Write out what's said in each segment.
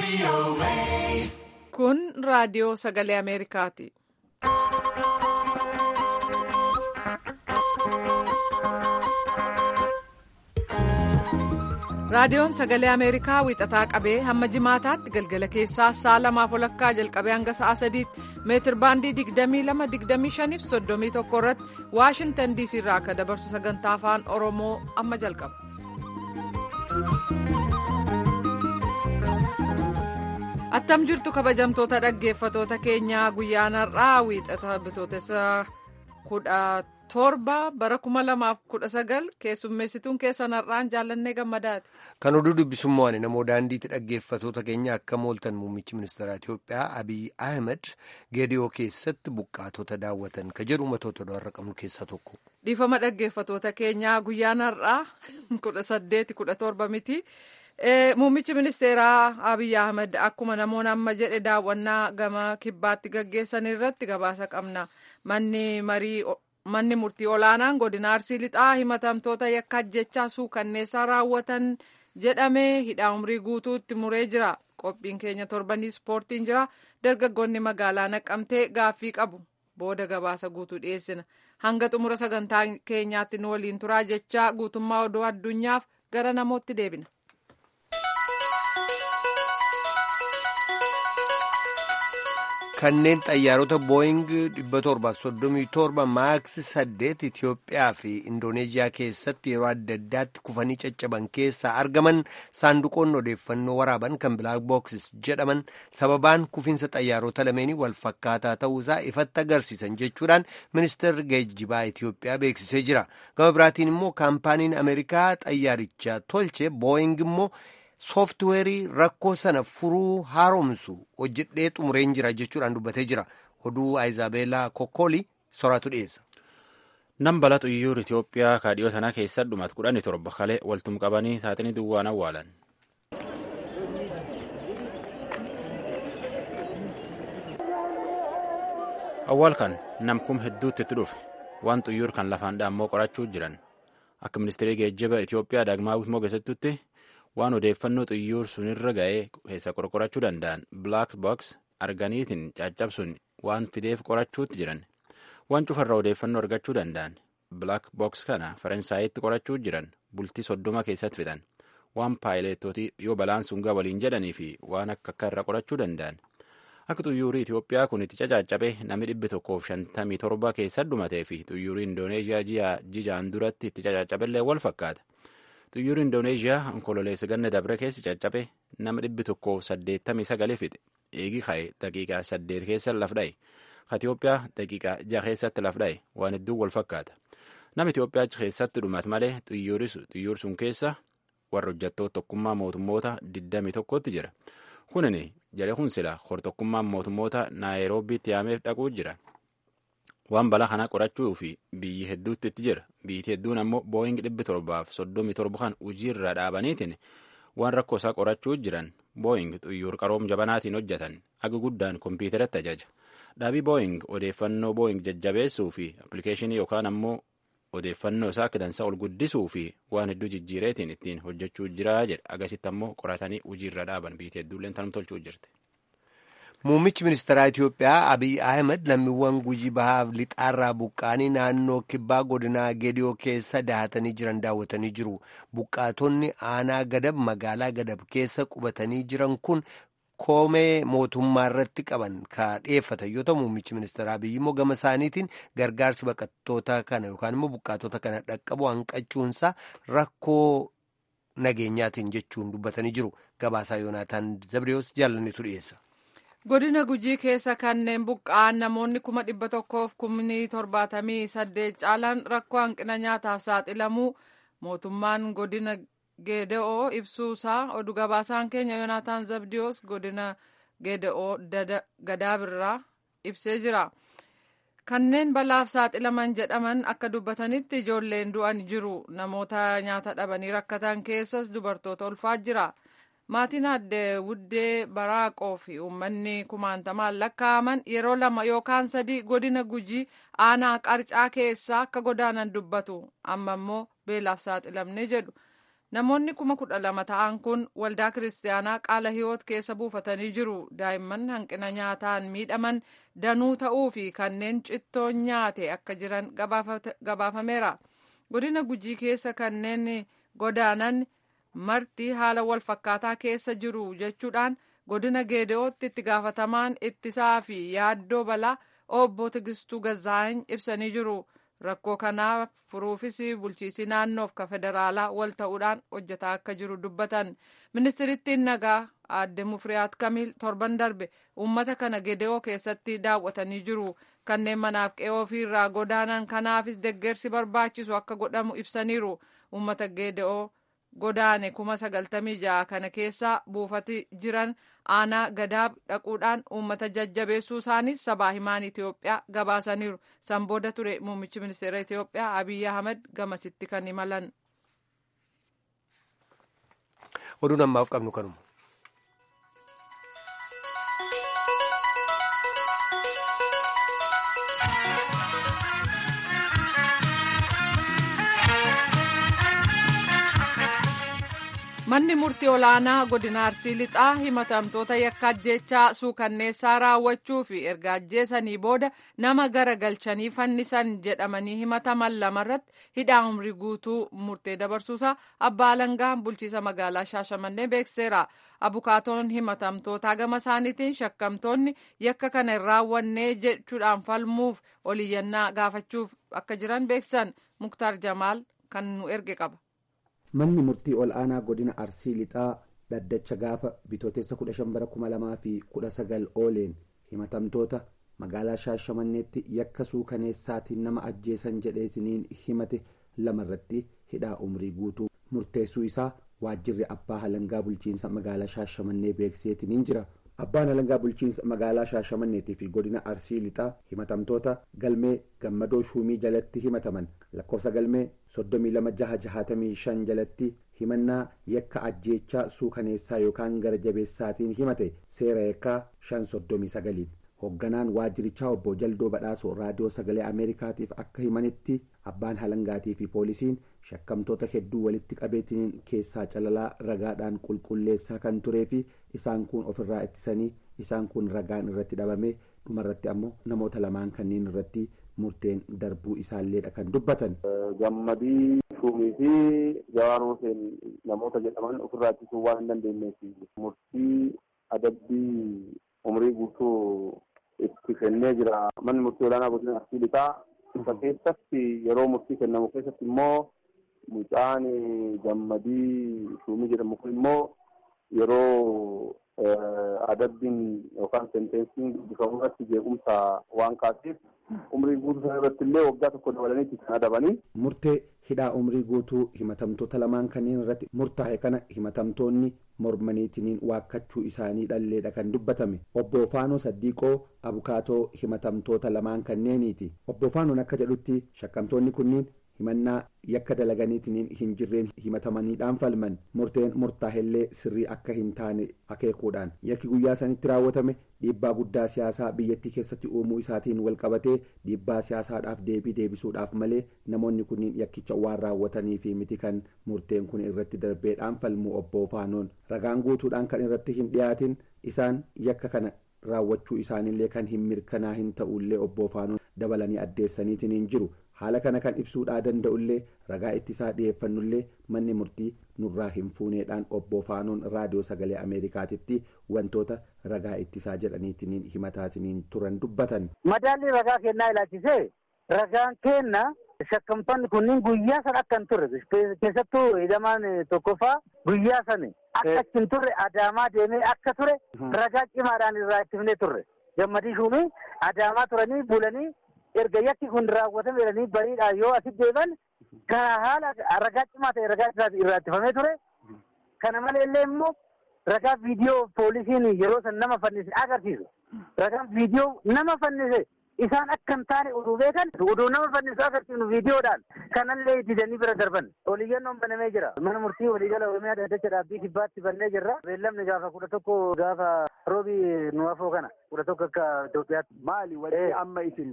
Kun raadiyoo sagalee Ameerikaati. Raadiyoon sagalee Ameerikaa wiixataa qabee hamma jimaataatti galgala keessaa sa'a lamaaf walakkaa jalqabee hanga sa'a sadiitti meetir baandii 22-25 fi 31 irratti Waashintan DC irraa akka dabarsu sagantaa afaan Oromoo amma jalqaba. Attam jirtu kabajamtoota dhaggeeffatoota keenyaa guyyaan har'aa wiixata bitootessa kudha torba bara kuma lamaaf kudha sagal keessummeessituun keessan har'aan jaallannee gammadaati. Kan oduu dubbisummaa waan namoo daandiitti dhaggeeffatoota keenya akka mooltan muummichi ministeera Itoophiyaa Abiy Ahmed geediyoo keessatti buqqaatota daawwatan ka jedhu ummatoota har'a qabnu keessaa tokko. Dhiifama dhaggeeffatoota keenyaa guyyaan har'aa kudha saddeeti kudha torba miti. Muummichi ministeeraa Abiy Ahmed akkuma namoonni amma jedhe daawwannaa gama kibbaatti gaggeessan irratti gabaasa qabna. Manni marii manni murtii olaanaan godina arsii lixaa himatamtoota yakka ajjechaa suukanneessaa raawwatan jedhamee hidhaa umrii guutuutti muree jira. Qophiin keenya torbanii ispoortiin jira. Dargaggoonni magaalaa naqamtee gaaffii qabu. Booda gabaasa guutuu dhiyeessina. Hanga xumura sagantaa keenyaatti nu waliin turaa jechaa guutummaa oduu addunyaaf gara namootti deebina. kanneen xayyaarota booying 737 maaks 8 Itiyoophiyaa fi Indooneeziyaa keessatti yeroo adda addaatti kufanii caccaban keessaa argaman saanduqoonni odeeffannoo waraaban kan bilaak booksis jedhaman sababaan kufiinsa xayyaarota lameenii wal fakkaataa ta'uusaa ifatti agarsiisan jechuudhaan ministeerri geejjibaa Itiyoophiyaa beeksisee jira. Gama biraatiin immoo kaampaaniin Ameerikaa xayyaaricha tolche booying immoo. sooftiweerii rakkoo sana furuu haaromsu hojjedhee xumureen jira jechuudhaan dubbatee jira oduu aayizaabeelaa kokkoolii soraatu dhiyeessa. Nam balaa xuyyoor Itoophiyaa kaadhiyoo sanaa keessa dhumaat kudhanii torba kalee waltum qabanii saaxinii duwwaan awwaalan. Awwaal kan namkum hedduutti itti dhufe waan xuyyoor kan lafaan dhaammoo qorachuu jiran akka ministeerii geejjiba Itoophiyaa Daagmaawit Mogeessittutti waan odeeffannoo xuyyoor sunirra ga'ee keessa qorqorachuu danda'an black box arganiitiin caccabsuun waan fideef qorachuutti jiran waan cufarraa odeeffannoo argachuu danda'an black box kana faransaayitti qorachuu jiran bultii soddoma keessatti fidan waan paayileetootii yoo balaan sun gaa waliin jedhanii fi waan akka akka irra qorachuu danda'an akka xuyyuurii Itoophiyaa kun itti caccabe namni dhibbi tokkoof shantamii torba keessa dhumatee fi xuyyuurii Indooneeziyaa jijaan duratti itti caccabellee wal fakkaata. Xuyyuurri Indooneeziyaa onkololeessa ganna dabre keessi caccabe nama dhibbi tokkoof saddeettamii sagalee fixe eegi ka'e daqiiqaa saddeet keessa laf dha'e ka Itoophiyaa daqiiqaa jaha keessatti laf dha'e waan hedduu wal fakkaata nama Itoophiyaa keessatti dhumate malee xuyyoor sun keessa warra hojjettoota tokkummaa mootummoota digdamii tokkotti jira kunin jedhe kun sila hortokkummaan mootummoota naayiroobiitti yaameef dhaquu jira. waan balaa kana qorachuu fi biyyi hedduutti itti jira biyyi hedduun ammoo booying dhibbi torbaaf soddomii torba kan hojiirra dhaabaniitiin waan rakkoo isaa qorachuu jiran booying xuyyoor qaroom jabanaatiin hojjetan aga guddaan kompiitaratti ajaja dhaabii booying odeeffannoo booying jajjabeessuu fi appilikeeshinii yookaan ammoo odeeffannoo isaa akka dansaa ol guddisuu fi waan hedduu jijjiireetiin ittiin hojjechuu jira jedha agasitti ammoo qoratanii hojiirra dhaaban biyyi hedduulleen tanum tolchuu jirti. Muummichi ministeeraa Itoophiyaa Abiy Ahmed lammiiwwan gujii bahaaf lixaarraa buqqaanii naannoo kibbaa godinaa Geediyoo keessa dahatanii jiran daawwatanii jiru. Buqqaatonni aanaa gadab magaalaa gadab keessa qubatanii jiran kun koomee mootummaa irratti qaban ka dhiyeeffatan yoo ta'u muummichi ministeeraa Abiy immoo gama isaaniitiin gargaarsi baqattoota kana yookaan immoo buqqaatota kana dhaqqabu hanqachuunsaa rakkoo nageenyaatiin jechuun dubbatanii jiru. Gabaasaa Yoonaataan Zabdiyoos jaallannitu dhiyeessa. godina gujii keessa kanneen buqqa'an namoonni kuma dhibba tokkoof kumni torbaatamii saddeet caalan rakkoo hanqina nyaataaf saaxilamuu mootummaan godina geede'oo ibsuusaa oduu gabaasaan keenya yoonaataan zabdiyoos godina geede'oo gadaabirraa ibsee jira kanneen balaaf saaxilaman jedhaman akka dubbatanitti ijoolleen du'an jiru namoota nyaata dhabanii rakkatan keessas dubartoota ulfaa jira. maatiin addee wuddee baraaqoo fi uummanni kumaantamaan lakkaa'aman yeroo lama yookaan sadii godina gujii aanaa qarcaa keessaa akka godaanan dubbatu amma immoo beelaaf saaxilamne jedhu namoonni kuma kudha lama ta'an kun waldaa kiristaanaa qaala hiyoot keessa buufatanii jiru daa'imman hanqina nyaataan miidhaman danuu ta'uu fi kanneen cittoon nyaate akka jiran gabaafameera godina gujii keessa kanneen godaanan marti haala wal fakkaataa keessa jiru jechuudhaan godina geedootti itti gaafatamaan ittisaa fi yaaddoo balaa obbo Tigistuu Gazaany ibsanii jiru. Rakkoo kanaaf furuufis bulchiisi naannoof ka federaalaa wal ta'uudhaan hojjetaa akka jiru dubbatan. Ministirittiin nagaa aadde Mufriyaat Kamiil torban darbe uummata kana gedeoo keessatti daawwatanii jiru. Kanneen manaaf qe'oo ofiirraa godaanan kanaafis deggersi barbaachisu akka godhamu ibsaniiru. Uummata gedeoo godaane kuma sagaltamii ja'a kana keessa buufati jiran aanaa gadaab dhaquudhaan uummata jajjabeessuu isaaniis sabaa himaan Itoophiyaa gabaasaniiru. San booda ture muummichi ministeera Itoophiyaa Abiy Ahmed gamasitti kan imalan. Oduun ammaaf qabnu kanuma. manni murtii olaanaa godina arsii lixaa himatamtoota yakka ajjeechaa suukanneessaa raawwachuu fi erga ajjeesanii booda nama gara galchanii fannisan jedhamanii himataman lamarratti hidhaa umrii guutuu murtee dabarsuusaa abbaa alangaan bulchiisa magaalaa shaashamannee beekseera abukaatoon himatamtootaa gama isaaniitiin shakkamtoonni yakka kana hin raawwannee jechuudhaan falmuuf oliyyannaa gaafachuuf akka jiran beeksan muktaar jamaal kan nu erge qaba. manni murtii ol aanaa godina arsii lixaa dhaddacha gaafa bitootessa 15 bara 2019 ooleen himatamtoota magaalaa shaashamanneetti yakka suukaneessaatiin nama ajjeesan jedheesiniin himate lamarratti hidhaa umrii guutuu murteessuu isaa waajjirri abbaa halangaa bulchiinsa magaalaa shaashamannee beekseetiniin jira abbaan halangaa bulchiinsa magaalaa shaashamanneetii fi godina arsii lixaa himatamtoota galmee gammadoo shuumii jalatti himataman lakkoofsa galmee soddomii lama jaha jahatamii shan jalatti himannaa yakka ajjeechaa suukaneessaa yookaan gara jabeessaatiin himate seera yakkaa shan soddomii sagaliin hoogganaan waajjirichaa obbo jaldoo badhaasoo raadiyoo sagalee ameerikaatiif akka himanitti abbaan halangaatii fi poolisiin shakkamtoota hedduu walitti qabeetiniin keessaa calalaa ragaadhaan qulqulleessaa kan turee fi isaan kun ofirraa ittisanii isaan kun ragaan irratti dhabame dhumarratti ammoo namoota lamaan kanneen irratti murteen darbuu isaalleedha kan dubbatan. gammadii shuumii fi jawaan huseen namoota jedhaman ofirraa ittisuu waan hin dandeenyeef murtii adabbii umrii guutuu itti kennee jira manni murtii olaanaa godina arsii lixaa isa keessatti yeroo murtii kennamu keessatti immoo mucaan gammadii shuumii jedhamu kun immoo yeroo adabbiin yookaan senteensiin dubbifamu irratti jeequmsa waan kaaseef umrii guutuu sana irratti illee waggaa tokko dabalanii kan adabanii. murtee hidhaa umrii guutuu himatamtoota lamaan kanneen irratti murtaa'e kana himatamtoonni mormaniitiniin waakkachuu isaanii dhalleedha kan dubbatame obbo faanoo saddiiqoo abukaatoo himatamtoota lamaan kanneeniiti obbo faanoon akka jedhutti shakkamtoonni kunniin himannaa yakka dalaganiitiniin hin jirreen himatamaniidhaan falman murteen murtaa'ellee sirrii akka hin taane akeekuudhaan yakki guyyaa sanitti raawwatame dhiibbaa guddaa siyaasaa biyyattii keessatti uumuu isaatiin wal qabatee dhiibbaa siyaasaadhaaf deebii deebisuudhaaf malee namoonni kunniin yakkicha waan raawwatanii fi miti kan murteen kun irratti darbeedhaan falmuu obbo faanoon ragaan guutuudhaan kan irratti hin dhiyaatin isaan yakka kana raawwachuu isaanillee kan hin mirkanaa hin ta'ullee obbo faanoon dabalanii addeessaniitiin hin jiru haala kana kan ibsuudhaa danda'ullee ragaa ittisaa dhiyeeffannullee manni murtii nurraa hin fuuneedhaan obbo faanoon raadiyoo sagalee ameerikaatitti wantoota ragaa ittisaa jedhaniitiin himataatiniin turan dubbatan. madaalli ragaa kennaa ilaalchisee ragaan kenna shakkamtoonni kunniin guyyaa san akka hin turre keessattuu hidhamaan tokkoffaa guyyaa san akka achi hin turre adaamaa deemee akka ture ragaa cimaadhaan irraa ittifnee turre gammadii shuumii adaamaa turanii bulanii erga yakki kun raawwatame jedhanii bariidhaan yoo asi deeban kana haala ragaa cimaa ta'e ragaa irraa ittifamee ture kana malee illee immoo ragaa viidiyoo poolisiin yeroo san nama fannise agarsiisu ragaan viidiyoo nama fannise isaan akka hin taane oduu beekan oduu nama fannisu agarsiifnu viidiyoodhaan kanallee didanii bira darban oliyyannoon banamee jira mana murtii waliigala oromiyaa dhaddacha dhaabbii kibbaatti bannee jirra beellamni gaafa kudha tokko gaafa roobii nu afoo kana kudha tokko akka Itoophiyaatti. Maali wanti amma isin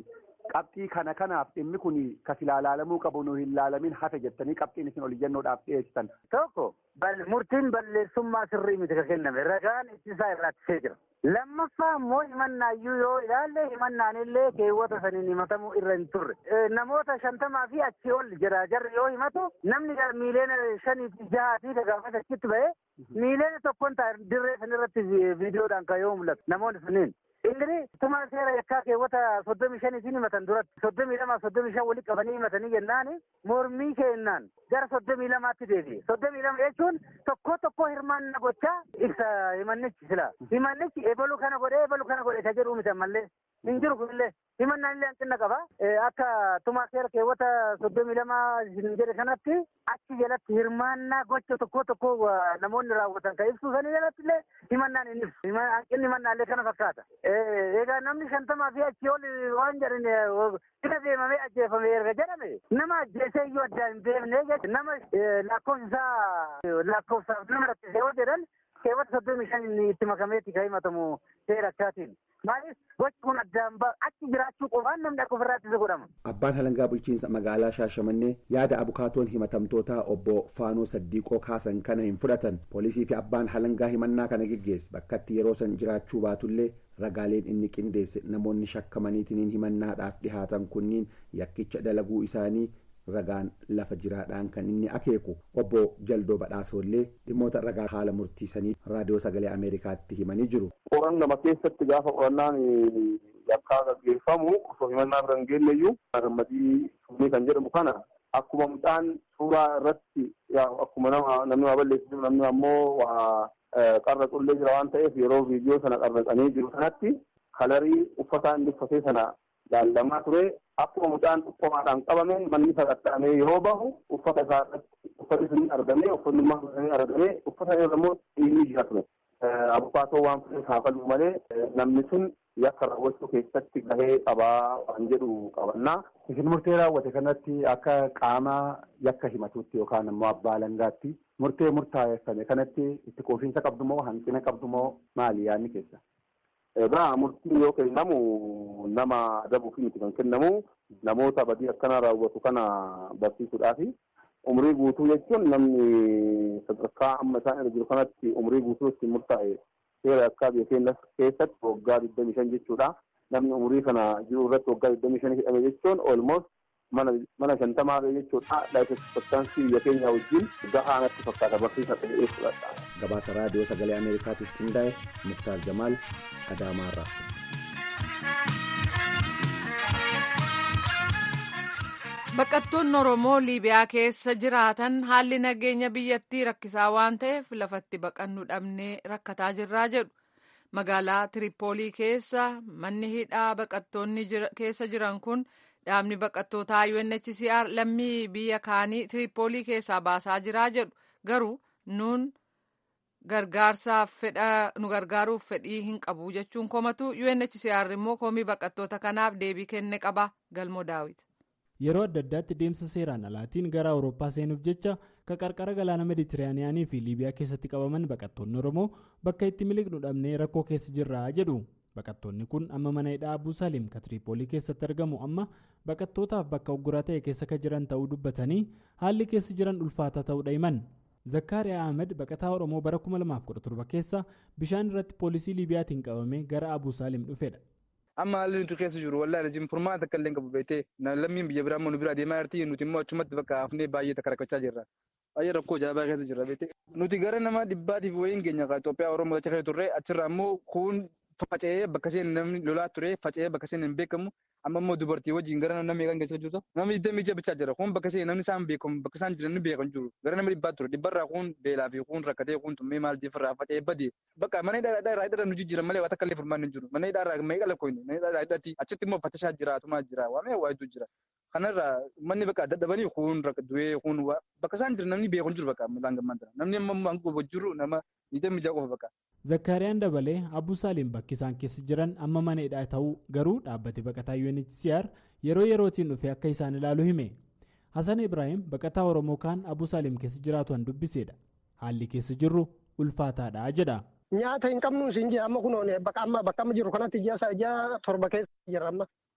qabxii kana kanaaf dhimmi kun kas ilaalamuu qabu nu hin laalamin hafe jettanii qabxiin isin ol iyyannoodhaaf dhiyeessitan. Tokko murtiin balleessummaa sirrii miti ka kenname ragaan ittisaa irraattisee jira. Lammaffaa immoo himannaayyuu yoo ilaalle himannaan illee keewwata saniin himatamuu irra hin turre. Namoota shantamaa fi achii ol jira jarri yoo himatu namni miileena shanii fi jahaa fi gaafas achitti ba'ee miileena tokkoon ta'a dirree sanirratti viidiyoodhaan kan yoo mul'atu namoonni sunniin. Ingiri tuma seera yakkaa keewwata soddomii shaniitiin himatan duratti soddomii lama soddomii shan walitti qabanii himatanii jennaan mormii kennaan gara soddomii lamaatti deebi'e. Soddomii lama jechuun tokko tokko hirmaanna gochaa ibsa himannichi sila. Himannichi ebalu kana godhee ebalu kana godhe ka jedhu miti ammallee hin jiru kunillee himannaan illee hanqina qaba. Akka tuma seera keewwata soddomii lama hin jedhe kanatti achi jalatti hirmaannaa gocha tokko tokko namoonni raawwatan kan ibsu sanii jalatti illee himannaan hin ibsu. Hanqinni himannaallee kana fakkaata. egaa namni shantamaa fi achii ol waan jedhan bira deemamee ajjeefame erga jedhame nama ajjeesee iyyuu addaan hin beekne jechuudha nama lakkoofsi isaa lakkoofsaaf nama rakkisee yoo jedhan keewwata soddomii shan itti makameetti kan himatamu seera akkaatiin. Maaliif gochi kun addaan achi jiraachuu qofaan namni akka ofirraa ittisa godhama. Abbaan halangaa bulchiinsa magaalaa Shaashamannee yaada abukaatoon himatamtootaa obbo Faanoo Saddiiqoo kaasan kana hin fudhatan. Poolisii fi abbaan halangaa himannaa kana geggeesse bakkatti yeroo san jiraachuu baatullee ragaaleen inni qindeesse namoonni shakkamaniitiin himannaadhaaf dhihaatan kunniin yakkicha dalaguu isaanii ragaan lafa jiraadhaan kan inni akeeku obbo Jaldoo Badhaasollee dhimmoota ragaa haala murtiisanii raadiyoo sagalee Ameerikaatti himanii jiru. Qorannama keessatti gaafa qorannaan yakkaa gaggeeffamu osoo himannaa bira hin geenyeyyuu gammadii summii kan jedhamu kana akkuma mucaan suuraa irratti akkuma nama namni waa balleessu namni ammoo waa qarra qullee jira waan ta'eef yeroo viidiyoo sana qarraqanii jiru sanatti kalarii uffataa inni uffatee sana laallamaa ture akkuma mucaan dhukkoomaadhaan qabame manni sagattaamee yoo bahu uffata isaa irratti uffati sun argamee uffatnummaa sun argamee uffata irra immoo dhiirri jira ture. Abukaatoo waan fudhate kaafaluu malee namni sun yakka raawwachuu keessatti gahee qabaa waan jedhu qabannaa. Isin murtee raawwate kanatti akka qaama yakka himatuutti yookaan immoo abbaa alangaatti murtee murtaa'effame kanatti itti quufinsa qabdu moo hanqina qabdu moo maali yaadni keessa? Egaa murtiin yoo kennamu nama adabuuf miti kan kennamu namoota badii akkanaa raawwatu kana barsiisuudhaafi umrii guutuu jechuun namni sadarkaa amma isaan irra jiru kanatti umrii guutuu ittiin murtaa'e seera akka biyya keenya keessatti waggaa digdamii shan jechuudha. Namni umurii kana jiru irratti waggaa digdamii shan hidhame jechuun olmost mana shantamaa jechuudha. Laayifeksippaktaansii biyya keenya wajjin gahaa natti fakkaata barsiisa ta'ee fudhadha. Gabaasa raadiyoo sagalee Ameerikaatiif qindaa'e Muktaar Jamaal Adaamaarraa. Baqattoonni Oromoo Liibiyaa keessa jiraatan haalli nageenya biyyattii rakkisaa waan ta'eef lafatti baqannu dhabnee rakkataa jirraa jedhu. Magaalaa Tiripoolii keessa manni hidhaa baqattoonni keessa jiran kun dhaabni baqattootaa UNHCR lammii biyya kaanii Tiripoolii keessaa baasaa jiraa jedhu. Garuu nuun gargaarsaaf fedha nu gargaaruuf fedhii hin qabu jechuun komatu UNHCR immoo komii baqattoota kanaaf deebii kenne qaba galmoo daawit. yeroo adda addaatti deemsa seeraan alaatiin gara awurooppaa seenuuf jecha ka qarqara galaana meditiraaniyaanii fi liibiyaa keessatti qabaman baqattoonni oromoo bakka itti miliqnu dhabnee rakkoo keessa jirra jedhu baqattoonni kun amma mana hidhaa abuu saaliim ka tiriipoolii keessatti argamu amma baqattootaaf bakka ugguraa ta'e keessa ka jiran ta'uu dubbatanii haalli keessa jiran ulfaataa ta'uudha himan zakkaariyaa ahmed baqataa oromoo bara 2017 keessa bishaan irratti poolisii liibiyaatiin qabamee gara abuu saaliim dhufedha. amma haalli nuti keessa jiru wallaahi jim furmaata akka illee qabu beektee lammiin biyya biraa immoo nu biraa deemaa jirti nuti immoo achumatti bakka hafnee baay'ee takka rakkachaa jirra. Baay'ee rakkoo jaabaa keessa jirra beektee. Nuti gara nama dhibbaatiif wayiin keenya Itoophiyaa Oromoo achi keessa turre achirraa immoo kun faca'ee bakka isheen namni lolaa ture faca'ee bakka isheen hin beekamu amma immoo dubartii wajjin gara namni kan keessa jirtu namni digdamii ija bichaa jira kun bakka isheen namni isaan beekamu bakka isaan jiran ni beekan jiru gara nama dhibbaa ture dhibbarraa kun beelaa fi kun rakkatee kun tummee maal jeeffarraa faca'ee badee bakka mana hidhaa irraa hidhaa nu jijjiiran malee waan takka illee furmaan hin jiru mana hidhaa irraa meeqa lakkoofne mana hidhaa irraa hidhatti achitti immoo fattashaa jira atumaa jira waa mee waa hedduu jira kanarraa manni bakka dadhabanii kun du'ee kun bakka isaan jiran namni beekan jiru bakka laan gammaan namni amma hanga jiru nama digdamii ija qofa bakka. zakkaariyaan dabalee abuu saaliim bakki isaan keessa jiran amma mana hidhaa ta'uu garuu dhaabbate baqataa UNHCR yeroo yerootiin dhufee akka isaan ilaalu hime hasan ibraahim baqataa oromoo kaan abuu saaliim keessa jiraatu han dubbiseedha haalli keessa jirru ulfaataadha jedha. nyaata hin qabnu isin jira amma kunoon bakka amma bakka amma jiru kanatti ji'a ji'a torba keessa jira amma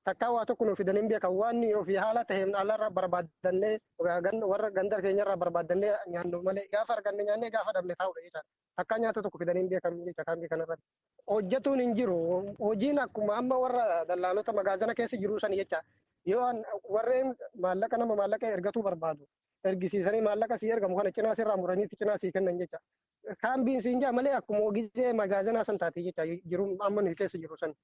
takkaa waa tokko nuuf fidanii beekan waan ofii haala ta'een alarraa barbaadannee warra ganda keenyarraa barbaadannee nyaannu malee gaafa arganne nyaannee gaafa dhabne taa'udha jecha takkaa nyaata tokko fidanii beekan jecha kaambii kanarratti. Hojjetuun hin jiru hojiin akkuma amma warra dallaalota magaazana keessa jiru san jecha yoo warreen maallaqa nama maallaqa ergatuu barbaadu ergisiisanii maallaqa sii ergamu kana cinaa sirraa muraniitti cinaa sii kennan jecha. Kaambiin siin jaa malee akkuma ogizee magaazanaa san taate jecha jiru amma nuyi keessa jiru san.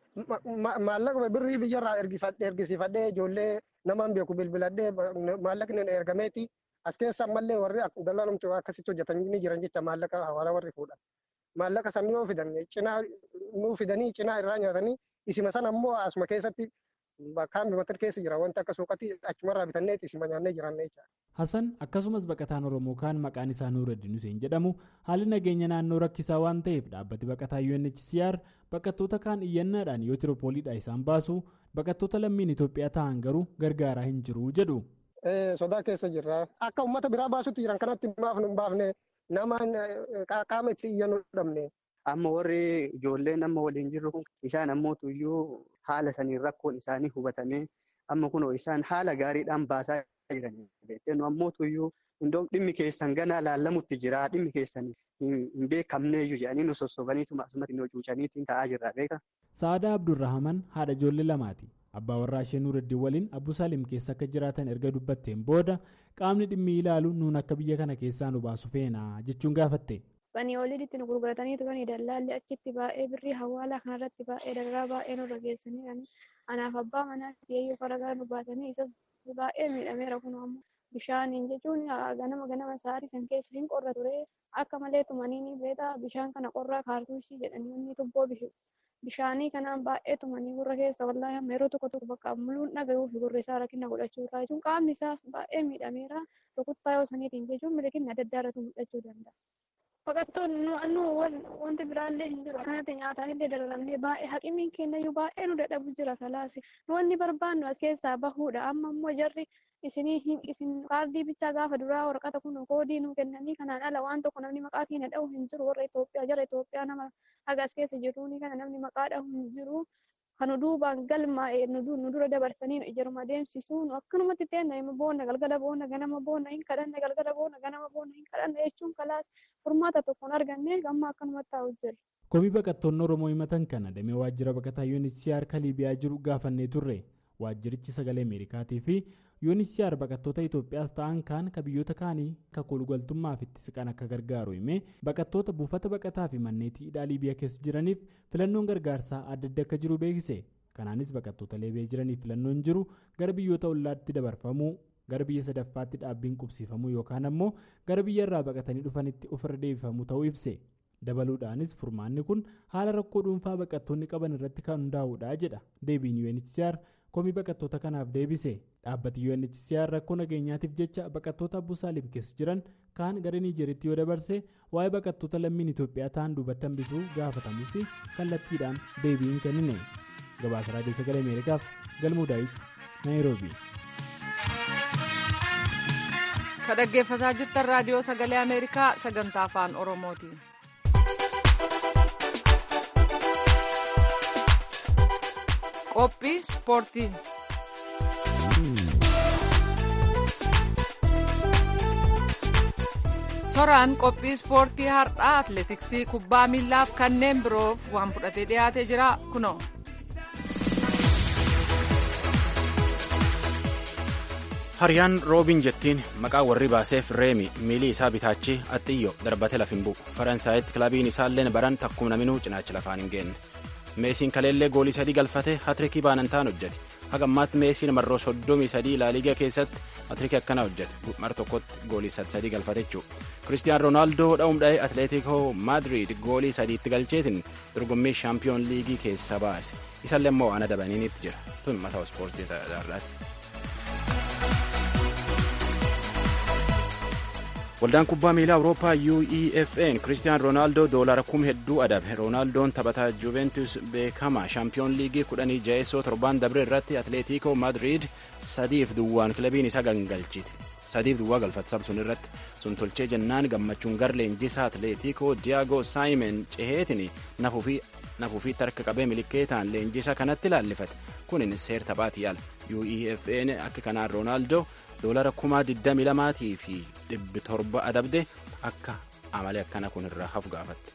maallaqa birrii biyyarraa ergisiifadhee ijoollee namaan beeku bilbiladhee maallaqni ergameeti as keessa ammallee warri dallaalumti akkasitti hojjetanii jiran jecha maallaqa hawaala warri fuudhan. Maallaqa san yoo fidan cinaa nuu fidanii cinaa irraa nyaatanii isima san ammoo asuma keessatti kaambi matar keessa jira wanti akka suuqatti achumarraa bitannee isima nyaannee jiran jecha. Hasan akkasumas baqataan Oromoo kaan maqaan isaa Nuuraddiin Hussein jedhamu haalli nageenya naannoo rakkisaa waan ta'eef dhaabbati baqataa UNHCR baqattoota kaan iyyannaadhaan yoo tiroopooliidhaa isaan baasu baqattoota lammiin Itoophiyaa ta'an garuu gargaaraa hin jiru jedhu. Sodaa keessa jirra. Akka uummata biraa baasutti jiran kanatti maaf nu baafne nama qaama itti iyyannu dhabne. Amma warri ijoolleen amma waliin jirru kun isaan ammoo iyyuu haala saniin rakkoon isaanii hubatamee amma kunoo isaan haala gaariidhaan baasaa jiran. Beeknu ammoo iyyuu hundoom dhimmi keessan ganaa laallamutti jira dhimmi keessan hin beekamneeyyuu jedhanii nu sossobaniitu asumatti nu cuucaniitiin ta'aa jirra beeka. Sa'aadaa Abdurrahaman haadha ijoollee lamaati. Abbaa warraa ishee Nuuraddiin waliin Abbuu Saalim keessa akka jiraatan erga dubbatteen booda qaamni dhimmi ilaalu nuun akka biyya kana keessaa nu baasu feena jechuun gaafatte. Banii olitti nu gurguratanii turanii dallaalli achitti baay'ee birrii hawaalaa kanarratti baay'ee dararaa baay'ee nurra geessanii anaaf abbaa manaa yeeyyuu faragaa nu baasanii isa baay'ee miidhameera kun ammoo bishaaniin jechuun ganama ganama sa'aatii san keessa hin qorra ture akka malee tumanii ni beeta bishaan kana qorraa kaartuushii jedhanii inni tubboo bishaanii kanaan baay'ee tumanii gurra keessa wallaahi amma yeroo tokko tokko bakka muluun dhagayuu fi gurri isaa rakkina godhachuu irraa jechuun qaamni isaas baay'ee miidhameera rukuttaa yoo saniitiin jechuun milikinni adda addaa irratti mul'achuu danda'a. Baqattoonni nu wanti biraallee hin jiru akkanatti nyaataanillee dararamnee baay'ee haqimiin kennayyuu baay'ee nu dadhabu jira kalaasi nu wanni barbaannu as keessaa bahuudha amma immoo jarri isinii isin kaardii bichaa gaafa duraa waraqata kun koodii nu kennanii kanaan ala waan tokko namni maqaa keenya dha'u hin jiru warra Itoophiyaa jara Itoophiyaa nama haga as keessa jiruuni kana namni maqaa dha'u hin jiru kanu duubaan galmaa'ee nu dura dabarsanii nu ijaruma deemsisuu nu akkanumatti teenna hima boonna galgala boonna ganama boonna hin kadhanne galgala boonna ganama boonna hin kadhanne jechuun kalaas furmaata tokkoon arganne gamma akkanumatti taa'u jira. Komii baqattoonni Oromoo himatan kana damee waajjira baqataa UNHCR kan Liibiyaa jiru gaafannee turre. Waajjirichi sagalee Ameerikaatii fi UNHCR baqattoota Itoophiyaas ta'an kaan ka biyyoota kaanii ka kolgaltummaaf itti siqan akka gargaaru himee baqattoota buufata baqataa fi manneetii hidhaa Liibiyaa keessa jiraniif filannoon gargaarsaa adda adda akka jiru beeksise. Kanaanis baqattoota Liibiyaa jiraniif filannoon jiru gara biyyoota ollaatti dabarfamuu gara biyya sadaffaatti dhaabbiin qubsiifamuu yookaan ammoo gara biyya irraa baqatanii dhufanitti ofirra deebifamuu ta'uu ibse. dabaluudhaanis furmaanni kun haala rakkoo dhuunfaa baqattoonni qaban irratti kan hundaa'uudha jedha deebiin UNHCR komii baqattoota kanaaf deebise dhaabbati UNHCR rakkoo nageenyaatiif jecha baqattoota Abbuu Saalim keessa jiran kaan gara Niijeritti yoo dabarse waa'ee baqattoota lammiin Itoophiyaa ta'an duubatti hambisuu gaafatamus kallattiidhaan deebiin kennine gabaasa raadiyoo sagalee Ameerikaaf galmuu daawit Naayiroobii. ka dhaggeeffataa jirtan raadiyoo sagalee ameerikaa sagantaa afaan oromooti. qophii ispoortii. soraan qophii ispoortii har'aa atleetiksii kubbaa miillaaf kanneen biroof waan fudhatee dhiyaatee jira kunoo. Hariyaan roobiin jettiin maqaa warri baaseef reemi miilii isaa bitaachi axxiyyo darbate laf hin bu'u faransaayatti kilabiin isaalleen baran takkuma naminuu cinaacha lafaan hin geenne meesiin kaleellee goolii sadii galfate hatrikii baanantaan hojjete haga ammaatti meesiin marroo soddomii sadii laaliigaa keessatti hatrikii akkana hojjete mar tokkotti goolii sadii galfate jechuudha kiristiyaan roonaaldoo dha'uum dha'ee atleetikoo maadriid goolii sadiitti galcheetiin dorgommii shaampiyoon liigii keessa baase isallee immoo ana dabaniinitti jira tun mataa ispoortii darraati. waldaan kubbaa miilaa awurooppaa uefn kiristiyaan roonaaldoo doolara kum hedduu adabe roonaaldoon taphataa juventus beekamaa shaampiyoon liigii kudhanii jaheessoo torbaan dabre irratti atleetiikoo maadriid sadiif duwwaan kilabiin isa gangalchite sadiif duwwaa galfate sun irratti sun tolchee jennaan gammachuun gar leenjisaa atleetiikoo diyaagoo saayimen ceheetin nafuu fi nafuufiitti harka qabee milikeetaan leenjisa kanatti laallifate kunin seer taphaati yaala uefn akka kanaan roonaaldoo doolara kuma 22 fi 700 adabde akka amalee akkana kun irraa hafu gaafatte.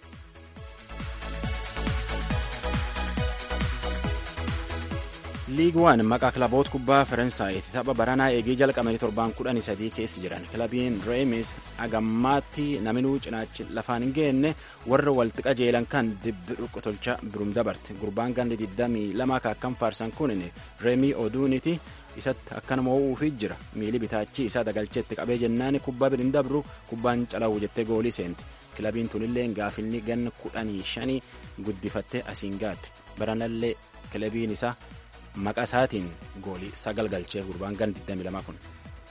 liig waan maqaa kilaboota kubbaa faransaayiti tapha baranaa eegii jalqabanii torbaan kudhanii sadii keessa jiran kilabiin reemis agammaatti naminuu cinaachi lafaan hin geenne warra walti qajeelan kan dibbi dhukkutolcha birum dabarte gurbaan gandi 22 kaakkan faarsan kunin reemii oduuniti isatti akkana moo'uufi jira miili bitaachi isaa dagalcheetti qabee jennaan kubbaa birin dabru kubbaan calawu jettee goolii seenti kilabiin tunillee gaafilni ganna kudhanii shanii guddifattee asiin gaadde baranallee kilabiin isaa maqaa isaatiin goolii sagal galchee gurbaan gan 22 kun.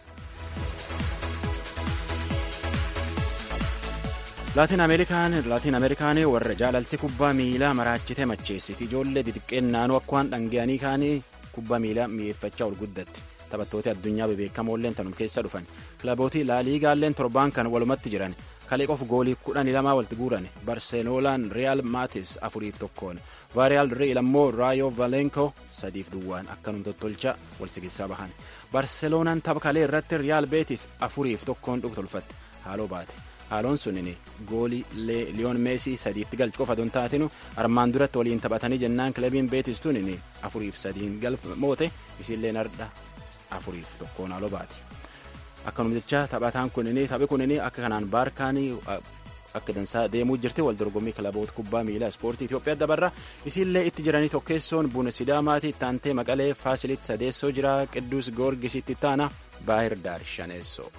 laatiin ameerikaan laatiin ameerikaan warra jaalalti kubbaa miilaa maraachitee macheessiti ijoollee xixiqqeen naannoo akka waan dhanga'anii kaanii kubbaa miilaa mi'eeffachaa ol guddatti taphattoota addunyaa bebeekamoolleen tanum keessa dhufan kilabootii laaliigaalleen torbaan kan walumatti jiran kalee qof goolii kudhanii lamaa walitti guuran barseelonaan riyaal maatis afuriif tokkoon vaariyaal riil ammoo raayoo valenko sadiif duwwaan akkanum tottolcha wal sigisaa bahan barseelonaan tapha kalee irratti riyaal beetis afuriif tokkoon dhuftolfatte haaloo baate haaloon sunin goolii liyoon meesii sadiitti galchu qofa don taatinu armaan duratti waliin taphatanii jennaan kilabiin beetis tunin afuriif sadiin galmoote isiillee nardha afuriif tokkoon haaloo baate. akkanum jecha taphataan kunini taphi kunini akka kanaan baarkaanii akka dansaa deemuu jirti wal dorgommii kilaboota kubbaa miilaa ispoortii Itoophiyaa dabarra isiillee itti jiranii tokkeessoon buna sidaamaati ittaantee maqalee faasilitti sadeessoo jira qidduus goorgisitti ittaana baahir daar shaneessoo.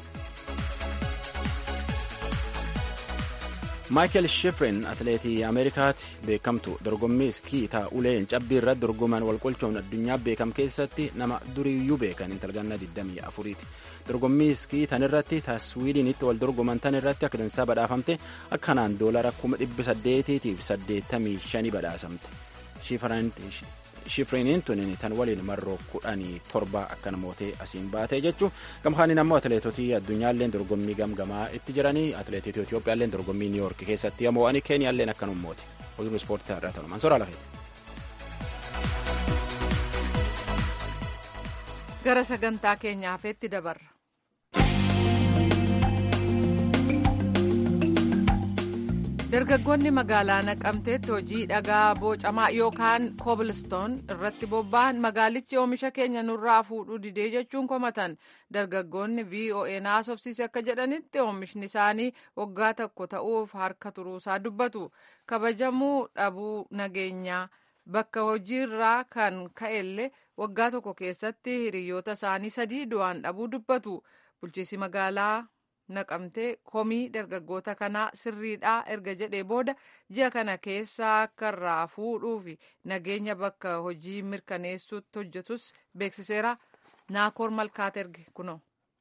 maayikel shifrin atileetii ameerikaatti beekamtu dorgommii iskii taa'uleen cabbii irratti dorgoman walqolchoon addunyaa beekam keessatti nama duriyyuu beekan intalganna 24ti dorgommii iskii tan irratti taswiidinitti wal dorgoman tan irratti akka dansaa badhaafamte akkanaan doolara 1885 badhaasamte shifriniin tunin tan waliin marroo kudhanii torba akka namootee asiin baatee jechu gamkaaniin ammoo atileetotii addunyaalleen dorgommii gamgamaa itti jiranii atileetii Itoophiyaalleen dorgommii niiwoork keessatti yamo'anii keeniyaalleen akkanummooti oduu ispoortii irraa ta'u mansoora lafeeti. gara sagantaa keenyaafetti dabarra. dargaggoonni magaalaa naqamteetti hojii dhagaa bocamaa yookaan koobilistoon irratti bobba'an magaalichi oomisha keenya nurraa fuudhuu didee jechuun komatan dargaggoonni voa naasofsiise akka jedhanitti oomishni isaanii waggaa tokko ta'uuf harka turuusaa dubbatu kabajamuu dhabuu nageenyaa bakka hojiirraa kan ka'ellee waggaa tokko keessatti hiriyoota isaanii sadii du'aan dhabuu dubbatu bulchiisi magaalaa. naqamtee komii dargaggoota kanaa sirriidhaa erga jedhee booda ji'a kana keessa akka irraa fuudhuu fi nageenya bakka hojii mirkaneessuutti hojjetus beeksiseera naakoor malkaat erge kunoo.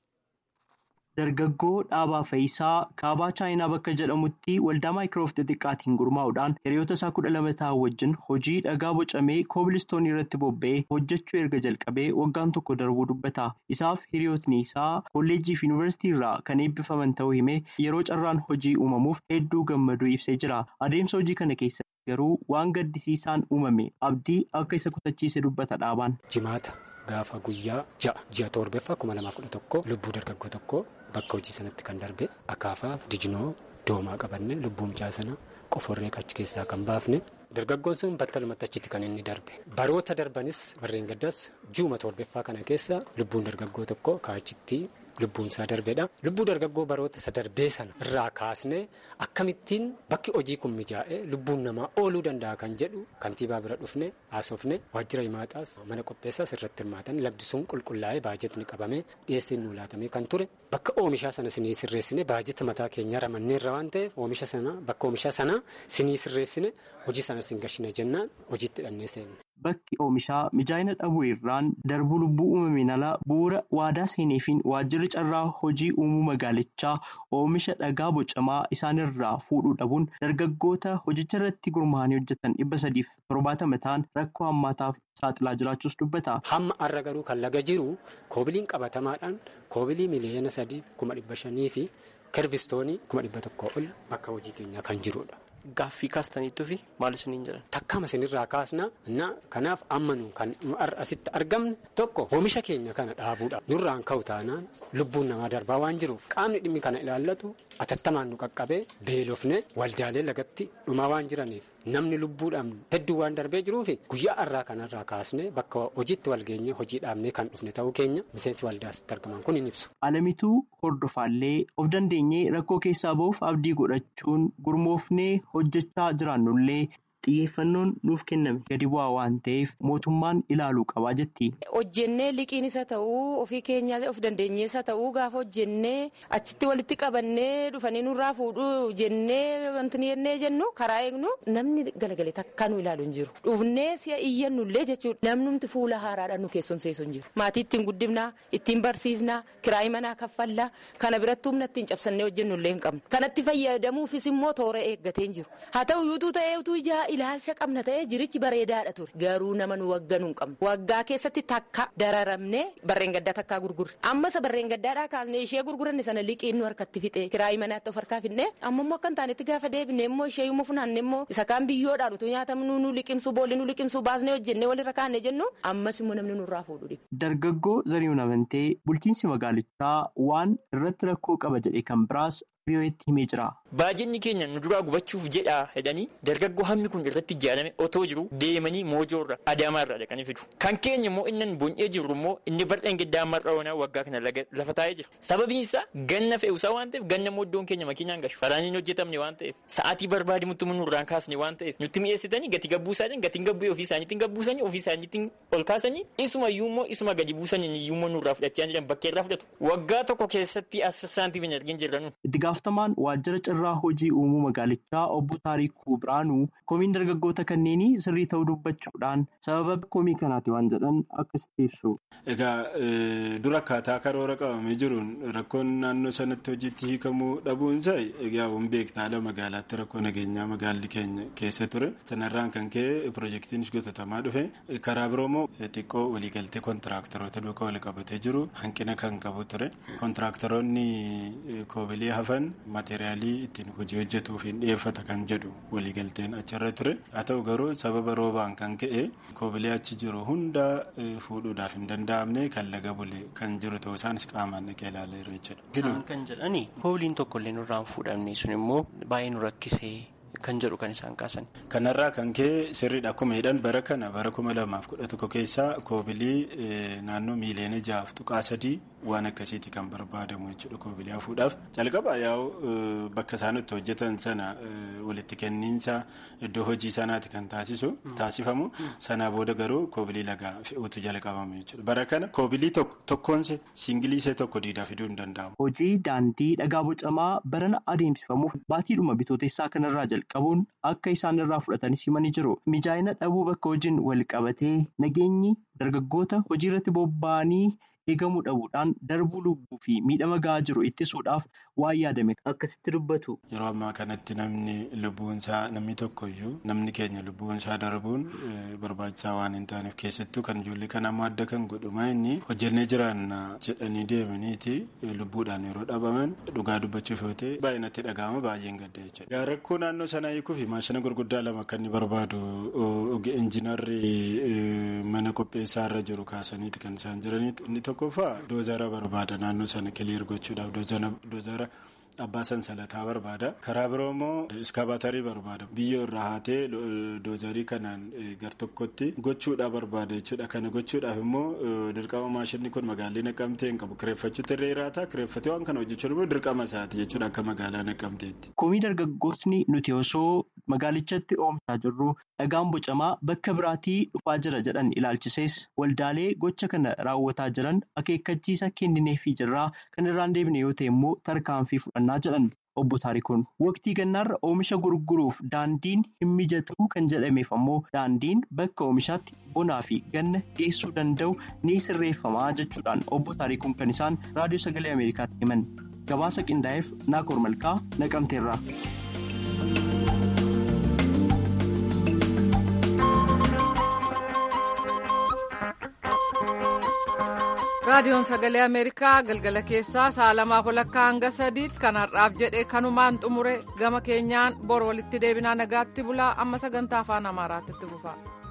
Dargaggoo Dhaabaa Fayisaa kaabaa Chaayinaa bakka jedhamutti waldaa maayikiroof xixiqqaatiin gurmaa'uudhaan hiriyoota isaa kudha lama ta'an wajjin hojii dhagaa bocamee koobilistoonii irratti bobba'ee hojjechuu erga jalqabee waggaan tokko darbuu dubbata. Isaaf hiriyootni isaa kolleejjii fi yuunivarsiitii irraa kan eebbifaman ta'uu himee yeroo carraan hojii uumamuuf hedduu gammaduu ibsee jira. Adeemsa hojii kana keessa garuu waan gaddisiisaan uumame abdii akka isa kutachiise dubbata dhaabaan. Jimaata gaafa guyyaa ja'a ji'a torbeeffaa kuma lamaaf kudha tokko lubbuu dargaggoo tokko bakka hojii sanatti kan darbe akaafaaf dijinoo doomaa qabanne lubbuu mucaa sana qoforree achi keessaa kan baafne. Dargaggoon sun battalumatti achitti kan inni darbe baroota darbanis warreen gaddaas juuma torbeeffaa kana keessa lubbuun dargaggoo tokko kaachitti lubbuun isaa darbeedha. Lubbuu dargaggoo baroota isa darbee sana irraa kaasnee akkamittiin bakki hojii kun mijaa'ee lubbuun namaa ooluu danda'a kan jedhu kantiibaa bira dhufne haasofne waajjira himaataas mana qopheessaas irratti hirmaatan lagdi sun qulqullaa'ee baajetni qabamee dhiyeessiin nuu laatamee kan ture bakka oomishaa sana sinii sirreessine baajeta mataa keenyaa ramanneerra waan ta'eef oomisha sana bakka oomishaa sana sinii sirreessine hojii sana sin gashine jennaan hojiitti hidhannee seenne. Bakki oomishaa mijaa'ina dhabuu irraan darbuu lubbuu uumameen alaa bu'uura waadaa seeneefiin waajjirri carraa hojii uumuu magaalichaa oomisha dhagaa bocamaa isaanirraa fuudhuu dhabuun dargaggoota hojicha irratti gurmaa'anii hojjetan dhibba sadiif torbaatama ta'an rakkoo hammaataaf saaxilaa jiraachuus dubbata. Hamma har'a garuu kan laga jiru koobiliin qabatamaadhaan koobilii miliyoona sadii kuma dhibba shanii fi kirvistoonii kuma dhibba tokkoo ol bakka hojii keenyaa kan jirudha. gaaffii kaastaniittuu fi maal isiniin jedhan? Takkaama isinirraa kaasna na kanaaf amma nu kan asitti argamne tokko oomisha keenya kana dhaabuudha. Nurraan ka'u taanaan lubbuun namaa darbaa waan jiruuf qaamni dhimmi kana ilaallatu atattamaan nu qaqqabee beelofne waldaalee lagatti dhumaa waan jiraniif namni lubbuudhaan hedduu waan darbee jiruufi guyyaa har'aa kanarraa kaasne bakka hojiitti walgeenye hojii dhaabnee kan dhufne ta'uu keenya miseensi waldaasitti argaman kun hin ibsu. Alamituu hordofaallee of dandeenyee rakkoo keessaa ba'uuf abdii godhachuun gurmoofnee hojjechaa jiraannullee xiyyeeffannoon nuuf kenname gadi bu'aa waan ta'eef mootummaan ilaaluu qabaa jetti. Hojjennee liqiin isa ta'uu ofii keenyaa of dandeenyee isa ta'uu gaafa hojjennee achitti walitti qabannee dhufanii nurraa fuudhuu jennee wanti jennee jennu karaa eegnu namni galagalee takka nu ilaalu hin jiru. Dhufnee si'a iyyannullee jechuudha. Namnumti fuula haaraadhaan nu keessumseessu hin jiru. Maatii ittiin guddifnaa, ittiin barsiisnaa, kiraayii manaa kaffallaa, kana biratti humna ittiin cabsannee hojjennullee hin qabnu. Kanatti fayyadamuufis immoo toora eeggatee hin jiru. Haa ta'u iyyuu ta'ee utuu ijaa ilaalcha qabna ta'ee jirichi bareedaadha ture garuu nama nu wagganuu hin qabnu waggaa keessatti takka dararamne barreen gaddaa takkaa gurgurre ammasa barreen gaddaadhaa kaasne ishee gurguranne sana liqiin nu harkatti fixe kiraayii manaatti of harkaa fidne amma immoo akka hin taanetti gaafa deebine immoo ishee immoo funaanne immoo isa kaan biyyoodhaan utuu nyaatamnu nu liqimsu boolli nu liqimsu baasnee hojjennee walirra kaanne jennu ammas immoo namni nurraa fuudhu dhibu. Dargaggoo Zarihuun Amantee bulchiinsi magaalichaa waan irratti rakkoo qaba jedhe kan biraas biyyooti himee jira. Baajinni keenya nu duraa gubachuuf jedhaa jedhanii dargaggoo hammi kun irratti ijaarame otoo jiru deemanii moojoorra adaamaarra dhaqanii fidu. Kan keenya immoo inni buncee jiru immoo inni barxeen giddaa marra oonaa waggaa kana lafa taa'ee jira. Sababiin isaa ganna fe'uusaa waan ta'eef ganna mooddoon keenya makiinaan gashu. Faraan hin hojjetamne waan ta'eef sa'aatii barbaadimutti nurraan kaasne waan ta'eef nutti mi'eessitanii gati gabbuusaanii gatiin gabbuu ofii isaaniitiin gabbuusanii ofii isaaniitiin ol kaasanii isuma iyyuummoo isuma gadi buusanii iyyuummoo nurraa fudhachaa jiran bakkee irraa fudhatu. Waggaa tokko keessatti assaantiif hin argin jirra nu. gaafatamaan waajjira carraa hojii uumuu magaalichaa obbo Taarikuu Biraanuu komiin dargaggoota kanneenii sirrii ta'uu dubbachuudhaan sababa komii kanaati waan jedhan akkasitti ibsu. Egaa dura akkaataa karoora qabamee jiruun rakkoon naannoo sanatti hojiitti hiikamuu dhabuunsaa egaa waan beektaadha magaalaatti rakkoo nageenyaa magaalli keenya keessa ture sanarraan kan ka'e piroojeektiinis gotatamaa dhufe karaa biroo immoo xiqqoo waliigaltee kontiraaktaroota duukaa wal qabatee jiru hanqina kan qabu ture kontiraaktaroonni koobilee hafan maateriyaalii ittiin hojii hojjetuuf hin dhiyeeffata kan jedhu waliigalteen achirra ture haa ta'u garuu sababa roobaan kan ka'e koobilee achi jiru hunda fuudhuudhaaf hin danda'amne kan laga bule kan jiru ta'uu isaanis qaamaan dhaqee ilaaleera jechuudha. Isaan kan jedhani koobiliin tokkollee nurraan fuudhamne sun immoo baay'ee nu rakkisee kan jedhu kan isaan kaasan. Kanarraa kan ka'e sirriidha akkuma jedhan bara kana bara kuma lamaaf kudha tokko keessa koobilii naannoo miiliyoona ja'aaf tuqaa sadii waan akkasiiti kan barbaadamu jechuudha koobilii hafuudhaaf jalqaba yaa'u bakka isaan itti hojjetan sana walitti kenniinsa iddoo hojii sanaati kan taasisu taasifamu sanaa booda garuu koobilii lagaa fe'uutu jalqabame jechuudha bara kana koobilii tokkoonse siingiliisee tokko diidaa fiduu hin danda'amu. Hojii daandii dhagaa bocamaa barana adeemsifamuuf baatiidhuma bitootessaa kanarraa jalqabuun akka isaan irraa fudhatanis himanii jiru. Mijaa'ina dhabuu bakka hojiin wal qabatee nageenyi dargaggoota hojii irratti bobba'anii eegamuu dhabuudhaan darbuu lubbuu fi miidhama gahaa jiru ittisuudhaaf waan yaadame akkasitti dubbatu. Yeroo ammaa kanatti namni lubbuunsaa namni tokkoyyuu namni keenya lubbuunsaa darbuun barbaachisaa waan hin taaneef keessattuu kan ijoollee kan ammoo adda kan godhuma inni hojjennee jiraanna jedhanii deemaniiti lubbuudhaan yeroo dhabaman dhugaa dubbachuuf yoo ta'e baay'inatti dhaga'ama baay'een gadda jechuudha. Rakkoo naannoo sanaa hiikuu fi maashina gurguddaa lama kan inni barbaadu injinarri mana qopheessaa irra jiru kaasaniiti kan isaan jiraniiti inni tokkoffaa doozara barbaada naannoo sana kiliir gochuudhaaf doozara abbaa sansalataa barbaada karaa biroo immoo iskabaatarii barbaada biyyoo irraa haatee doozarii kanaan gar tokkotti gochuudhaaf barbaada jechuudha kana gochuudhaaf immoo dirqama maashinni kun magaalaa naqamtee hin qabu kireeffachuutti irra jiraata kireeffatee waan kana hojjechuun immoo dirqama isaati jechuudha akka magaalaa naqamteetti. Komii dargaggootni nuti osoo magaalichatti oomishaa jirru dhagaan bocamaa bakka biraatii dhufaa jira jedhan ilaalchisees waldaalee gocha kana raawwataa jiran akeekkachiisa kennineefii jirraa kan irraan deebine yoo ta'e immoo tarkaanfii fudhannaa jedhan obbo Taarikuun. Waqtii gannaarra oomisha gurguruuf daandiin hin mijatu kan jedhameef ammoo daandiin bakka oomishaatti bonaa fi ganna geessuu danda'u ni sirreeffamaa jechuudhaan obbo Taarikuun kan isaan raadiyoo sagalee Ameerikaatti himan. Gabaasa qindaa'eef Naakoor Malkaa naqamteerra. raadiyoon sagalee ameerikaa galgala keessaa sa'a lamaaf walakkaa hanga sadiitti kan har'aaf jedhe kanumaan xumure gama keenyaan bor walitti deebinaa nagaatti bulaa amma sagantaa afaan amaaraatti itti fufa.